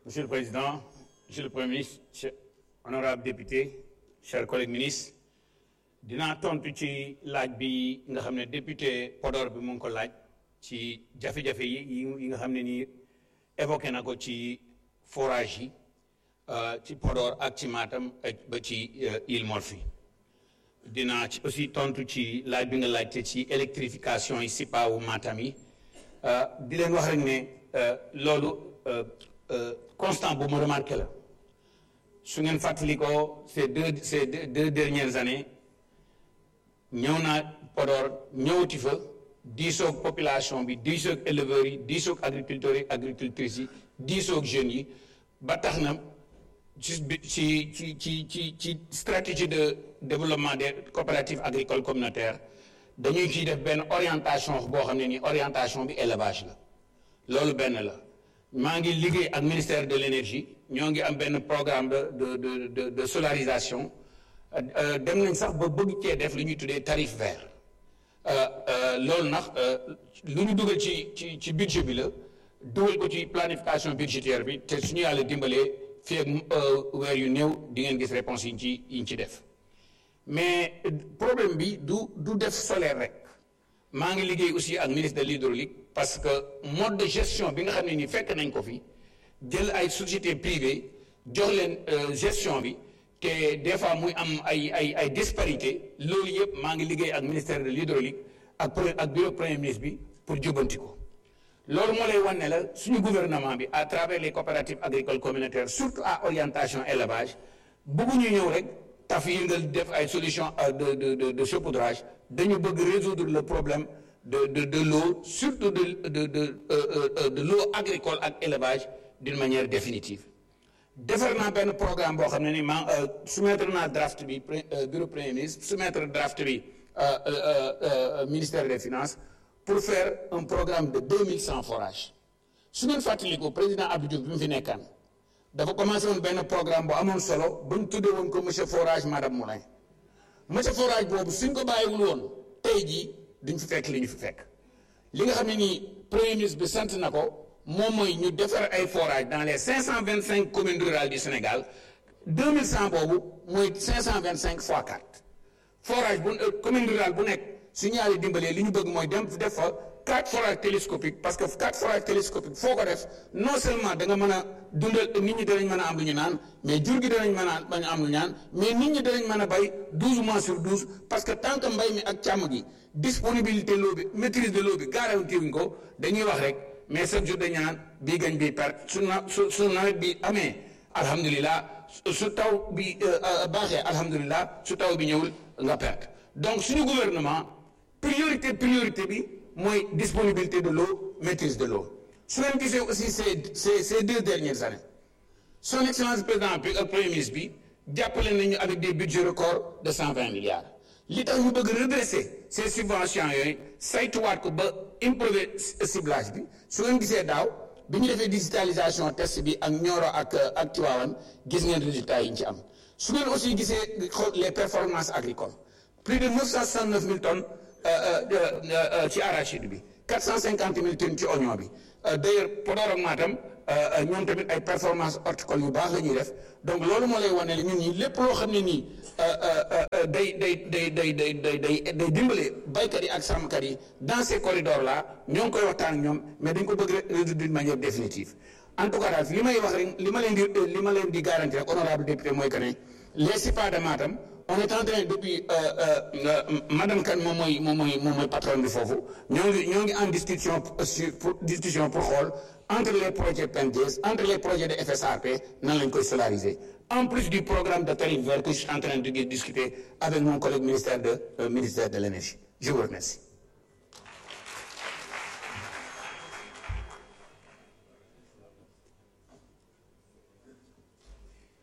Monsieur le Président, Monsieur le Premier ministre, honorables députés, chers collègues ministres dinaa tontu ci laaj bi nga xam ne député Podor bi mu ngi ko laaj ci jafe-jafe yi yi nga xam ne nii évoqué na ko ci forage yi ci Podor ak ci Matam ba ci Île Morphée dinaa ci aussi tontu ci laaj bi nga laajte ci électrification yi SIPA wu Matam yi di leen wax rek ne loolu constant bu mu remarqué la su ngeen fàttali ko ces deux ces deux dernières années ñëw naa Podor ñëwati fa diisoog population bi diisoog éleveurs yi diisoog agriculteurs yi agricultrices yi diisoog jeunes yi ba tax na ci ci ci ci ci ci stratégie de développement des coopératives agricoles communautaires dañuy ciy def benn orientation boo xam ne ni orientation bi élevage la loolu benn la maa ngi liggéey ak ministère de l'énergie ñoo ngi am benn programme de de de de solarisation dem nañ sax ba bëgg cee def lu ñuy tuddee tarif vert loolu nag lu ñu dugal ci ci ci budget bi la dugal ko ci planification budgétaire bi te suñu yàlla dimbalee fii ak weer yu néew di ngeen gis réponse yi ñu ci yi ñu ci def mais problème bi du du def solaire rek maa ngi liggéey aussi ak ministre de l'hydraulique parce que mode de gestion bi nga xam ne ni fekk nañ ko fi jël ay société privée jox leen gestion bi te des fois muy am ay ay ay disparité loolu yëpp maa ngi liggéey ak ministère de l'hydraulique ak ak bureau premier ministre bi pour jubanti ko loolu moo lay wan ne la suñu gouvernement bi à travers les coopératives agricoles communautaires surtout à orientation élevage bëgguñu ñëw rek taf yi nga def ay solution de de de de saupoudrage dañu bëgg résoudre le problème de de de l'eau surtout de de de de l'eau agricole ak élevage d'une manière définitive defar naa benn programme boo xam ne ni maa soumettre naa draft bi bureau premier ministre soumettre draft bi ministère des finances pour faire un programme de deux mille cent forages su ngeen fàttaliku président Abdou Diouf bi mu fi nekkaan dafa commencé woon benn programme bu amoon solo bu ñu tuddee woon ko monsieur forage madame Moulin monsieur forage boobu suñ ko bàyyiwul woon tey jii duñ fi fekk li ñu fi fekk li nga xam ne nii premier ministre bi sant na ko moom mooy ñu defar ay forage dans les cinq cent vingt cinq communes rurales du Sénégal deux mille cent boobu mooy cinq cent vingt cinq fois quatre forage bu commune rurale bu nekk su ñu yàlla dimbalee li ñu bëgg mooy dem def fa quatre forages télescopiques parce que quatre forages télescopiques foo ko def non seulement da nga mën a dundal nit ñi danañ mën a am lu ñu naan mais jur gi danañ mën a bañ a am lu ñu naan mais nit ñi danañ mën a bay douze mois sur douze parce que tant que mbay mi ak càmm gi disponibilité l'eau bi maîtrise de l'eau bi garanti wuñ ko dañuy wax rek mais chaque jour dañu naan bii gañ bii perte su na su su nawet bi amee alhamdulilah su taw bi baaxee alhamdulilah su taw bi ñëwul nga perte donc suñu gouvernement priorité priorité bi mooy disponibilité de l'eau maîtrise de l'eau su ngeen gisee aussi ces ces ces deux dernières années son excellence président bi ak premier ministre bi jàppale nañu avec des budgets records de cent vingt milliards li tax ñu bëgg redresser ces subventions yooyu saytuwaat ko ba improver ciblage bi su ngeen gisee daaw bi ñu defee digitalisation test bi ak Nioro ak ak Tivaouane gis ngeen résultats yi ñu ci am su ngeen aussi gisee les performances agricoles plus de neuf cent soixante neuf mille tonnes ci arachide bi quatre cent cinquante mille tonnes ci oignon bi d'ailleurs Podor ak Matam ñoom tamit ay performances horticoles yu baax la ñuy def donc loolu moo lay wane ne ñun ñi lépp loo xam ne nii day day day day day day day day dimbale baykat yi ak sàmmkat yi dans ces corridors là ñoo ngi koy waxtaan ak ñoom mais dañ ko bëgg résoudre d'une manière définitive en tout cas daal li may wax rek li ma leen di li ma leen di garantir rek honorable député mooy que ne les SIPA de Matam on est en train depuis madame Kane moom mooy moom mooy moom mooy patron bi foofu ñoo ngi ñoo ngi en discussion sur pour discussion pour xool entre les projets PNDS entre les projets de FSRP nan lañ koy solariser en plus du programme de tarif vert que je suis en train de discuter avec mon collègue ministère de ministère de l'énergie je vous remercie